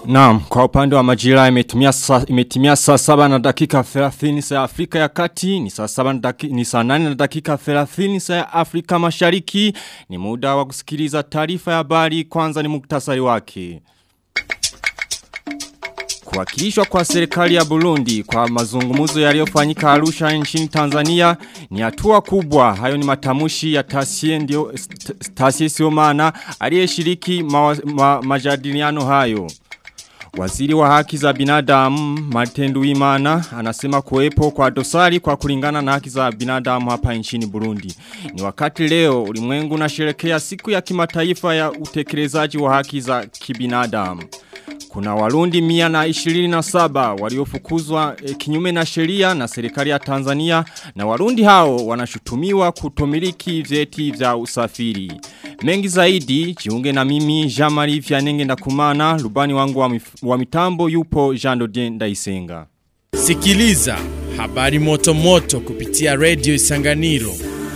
Naam, kwa upande wa majira imetimia saa, imetimia saa saba na dakika 30 saa ya Afrika ya Kati, ni saa saba na dakika, ni saa nane na dakika 30 saa ya Afrika Mashariki, ni muda wa kusikiliza taarifa ya habari, kwanza ni muktasari wake. Kuwakilishwa kwa serikali ya Burundi kwa mazungumuzo yaliyofanyika Arusha nchini Tanzania ni hatua kubwa. Hayo ni matamushi ya Tasie ndio Tasie Siomana aliyeshiriki ma, ma, majadiliano hayo. Waziri wa haki za binadamu Martin Imana anasema kuwepo kwa dosari kwa kulingana na haki za binadamu hapa nchini Burundi. Ni wakati leo ulimwengu unasherehekea siku ya kimataifa ya utekelezaji wa haki za kibinadamu. Kuna warundi mia na ishirini na saba waliofukuzwa e, kinyume na sheria na serikali ya Tanzania na warundi hao wanashutumiwa kutomiliki vyeti vya usafiri. Mengi zaidi, jiunge na mimi Jamari Vyanenge na kumana, rubani wangu wa, mif, wa mitambo yupo Jean Dodien Ndaisenga. Sikiliza habari moto moto kupitia Radio Isanganiro.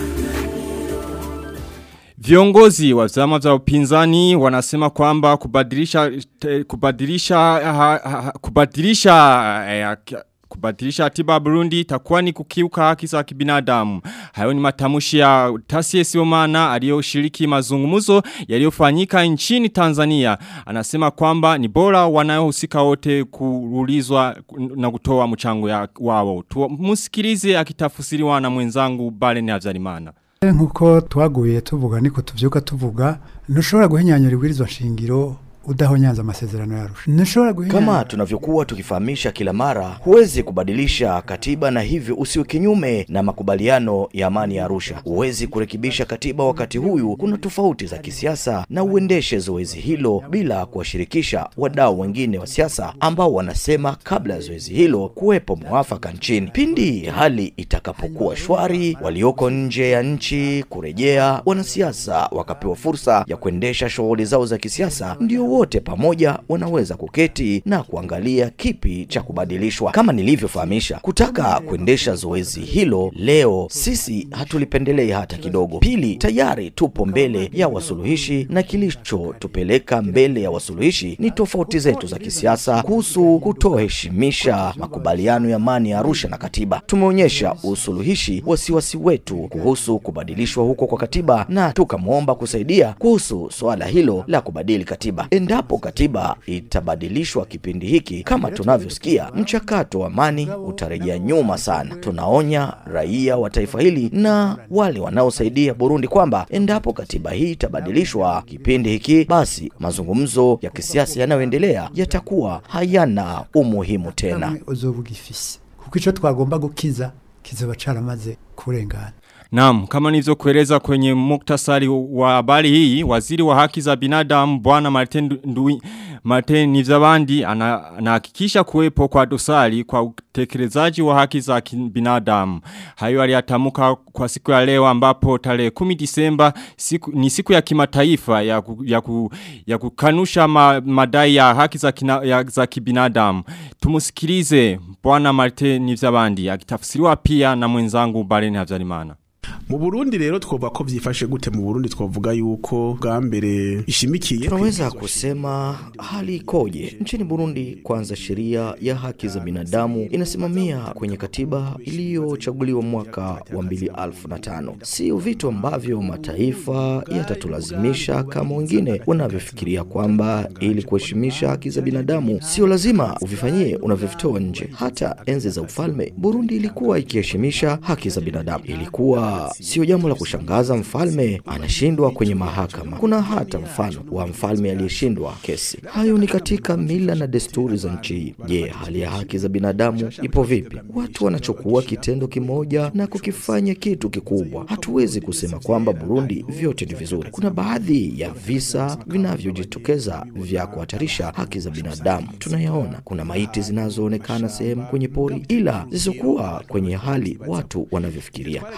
Viongozi wa vyama vya upinzani wanasema kwamba kubadilisha te, kubadilisha ha, ha, kubadilisha eh, kubadilisha atiba Burundi itakuwa ni kukiuka haki za kibinadamu. Hayo ni matamushi ya Tasie Siomana aliyoshiriki mazungumzo yaliyofanyika nchini Tanzania. Anasema kwamba ni bora wanayohusika wote kuulizwa na kutoa mchango ya wao. Musikilize akitafsiriwa na mwenzangu Balen Havyarimana. nkuko twaguye tuvuga niko tuvyuka tuvuga ntushobora guhinyanyura ibwirizwa shingiro udahonyanza amasezerano yarusha ntushobora guhinyanyura Kama tunavyokuwa tukifahamisha kila mara, huwezi kubadilisha katiba na hivyo usiwe kinyume na makubaliano ya amani ya Arusha. Huwezi kurekebisha katiba wakati huyu kuna tofauti za kisiasa, na uendeshe zoezi hilo bila kuwashirikisha wadau wengine wa siasa ambao wanasema kabla ya zoezi hilo kuwepo mwafaka nchini. Pindi hali itakapokuwa shwari, walioko nje ya nchi kurejea, wanasiasa wakapewa fursa ya kuendesha shughuli zao za kisiasa, ndio wote pamoja wanaweza kuketi na kuangalia kipi cha kubadilishwa. Kama nilivyofahamisha, kutaka kuendesha zoezi hilo leo, sisi hatulipendelei hata kidogo. Pili, tayari tupo mbele ya wasuluhishi na kilichotupeleka mbele ya wasuluhishi ni tofauti zetu za kisiasa kuhusu kutoheshimisha makubaliano ya amani ya Arusha na katiba. Tumeonyesha usuluhishi wasiwasi wetu kuhusu kubadilishwa huko kwa katiba na tukamwomba kusaidia kuhusu swala hilo la kubadili katiba. Endapo katiba itabadilishwa kipindi hiki kama tunavyosikia, mchakato wa amani utarejea nyuma sana. Tunaonya raia wa taifa hili na wale wanaosaidia Burundi kwamba endapo katiba hii itabadilishwa kipindi hiki, basi mazungumzo ya kisiasa yanayoendelea yatakuwa hayana umuhimu tena. uzovuga ifisi kuko ico twagomba gukiza kizoba caramaze kurengana Naam, kama nilivyokueleza kwenye muktasari wa habari hii, waziri wa haki za binadamu bwana Martin Ndui Martin Nizabandi anahakikisha kuwepo kwa dosari kwa utekelezaji wa haki za binadamu. Hayo aliyatamuka kwa siku ya leo ambapo tarehe 10 Disemba siku, ni siku ya kimataifa ya, ku, ya, ku, ya kukanusha ma, madai ya haki za, kina, ya, za kibinadamu. Tumusikilize bwana Martin Nizabandi akitafsiriwa pia na mwenzangu Bareni Havyarimana. mu Burundi rero twovuga ko vyifashe gute mu Burundi twovuga yuko bwa mbere ishimikiye Tunaweza kusema hali ikoje nchini Burundi? Kwanza, sheria ya haki za binadamu inasimamia kwenye katiba iliyochaguliwa mwaka wa 2005. Sio vitu ambavyo mataifa yatatulazimisha kama wengine wanavyofikiria kwamba ili kuheshimisha haki za binadamu sio lazima uvifanyie unavyovitoa nje. Hata enzi za ufalme, Burundi ilikuwa ikiheshimisha haki za binadamu. Ilikuwa sio jambo la kushangaza mfalme anashindwa kwenye mahakama. Kuna hata mfano wa mfalme aliyeshindwa kesi. Hayo ni katika mila na desturi za nchi hii. Je, hali ya haki za binadamu ipo vipi? Watu wanachukua kitendo kimoja na kukifanya kitu kikubwa. Hatuwezi kusema kwamba Burundi vyote ni vizuri. Kuna baadhi ya visa vinavyojitokeza vya kuhatarisha haki za binadamu, tunayaona. Kuna maiti zinazoonekana sehemu kwenye pori, ila zisizokuwa kwenye hali watu wanavyofikiria. Hayo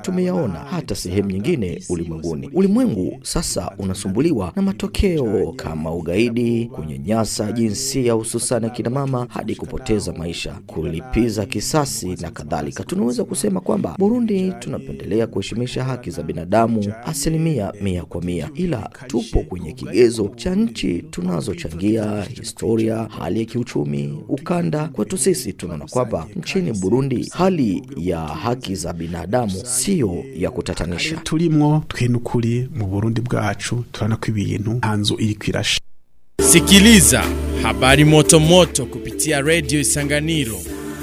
tumeyaona hata sehemu nyingine ulimwenguni. Ulimwengu sasa unasumbuliwa na matokeo kama ugaidi, kunyanyasa jinsia, hususani akina mama, hadi kupoteza maisha, kulipiza kisasi na kadhalika. Tunaweza kusema kwamba Burundi tunapendelea kuheshimisha haki za binadamu asilimia mia kwa mia, ila tupo kwenye kigezo cha nchi tunazochangia, historia, hali ya kiuchumi, ukanda. Kwetu sisi tunaona kwamba nchini Burundi hali ya haki za binadamu siyo ya kutatanisha. turimwo twe n'ukuri mu Burundi bwacu turabona ko ibintu nta nzu iri kwirasha Sikiliza habari moto moto kupitia Radio Isanganiro.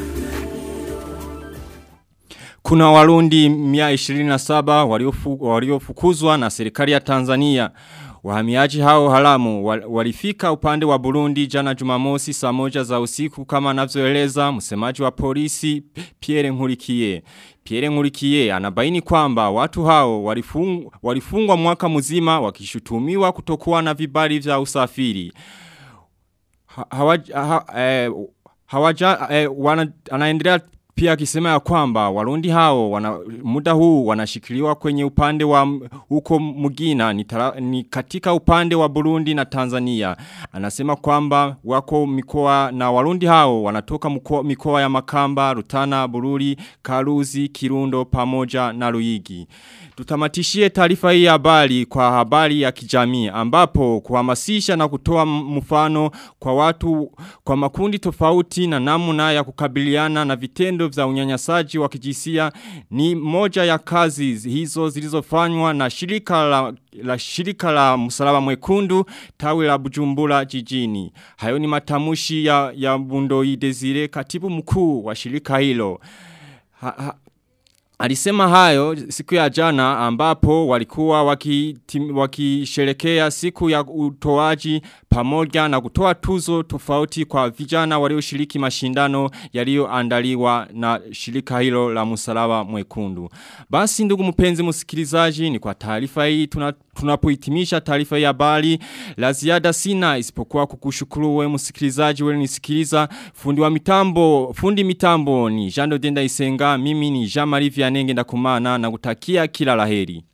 Kuna warundi 127 waliofu, waliofukuzwa na serikali ya Tanzania. Wahamiaji hao haramu wal- walifika upande wa Burundi jana Jumamosi saa moja za usiku kama anavyoeleza msemaji wa polisi Pierre Nkurikiye. Pierre Nkurikiye anabaini kwamba watu hao walifung, walifungwa mwaka mzima wakishutumiwa kutokuwa na vibali vya usafiri. Ha- hawaja, ha, eh, hawaja, eh, wana, anaendelea pia akisema ya kwamba warundi hao wana, muda huu wanashikiliwa kwenye upande wa m- huko Mugina ni, tara, ni katika upande wa Burundi na Tanzania. Anasema kwamba wako mikoa na warundi hao wanatoka mkoa, mikoa ya Makamba, Rutana, Bururi, Karuzi, Kirundo pamoja na Ruigi. Tutamatishie taarifa hii ya habari kwa habari ya kijamii ambapo kuhamasisha na kutoa m- mfano kwa watu kwa makundi tofauti na namna ya kukabiliana na vitendo vya unyanyasaji wa kijinsia ni moja ya kazi hizo zilizofanywa na shirika la, la shirika la msalaba mwekundu tawi la Bujumbura jijini. Hayo ni matamushi ya, ya Bundoi Desire katibu mkuu wa shirika hilo. Ha, ha, Alisema hayo siku ya jana ambapo walikuwa wakitim- wakisherekea siku ya utoaji pamoja na kutoa tuzo tofauti kwa vijana walioshiriki mashindano yaliyoandaliwa na shirika hilo la msalaba mwekundu. Basi ndugu mpenzi msikilizaji ni kwa taarifa hii tuna, tunapohitimisha taarifa ya habari la ziada sina isipokuwa kukushukuru wewe msikilizaji wewe nisikiliza fundi wa mitambo fundi mitambo ni Jando Denda Isenga mimi ni Jean Marie Vianenge ndakumana na kutakia kila laheri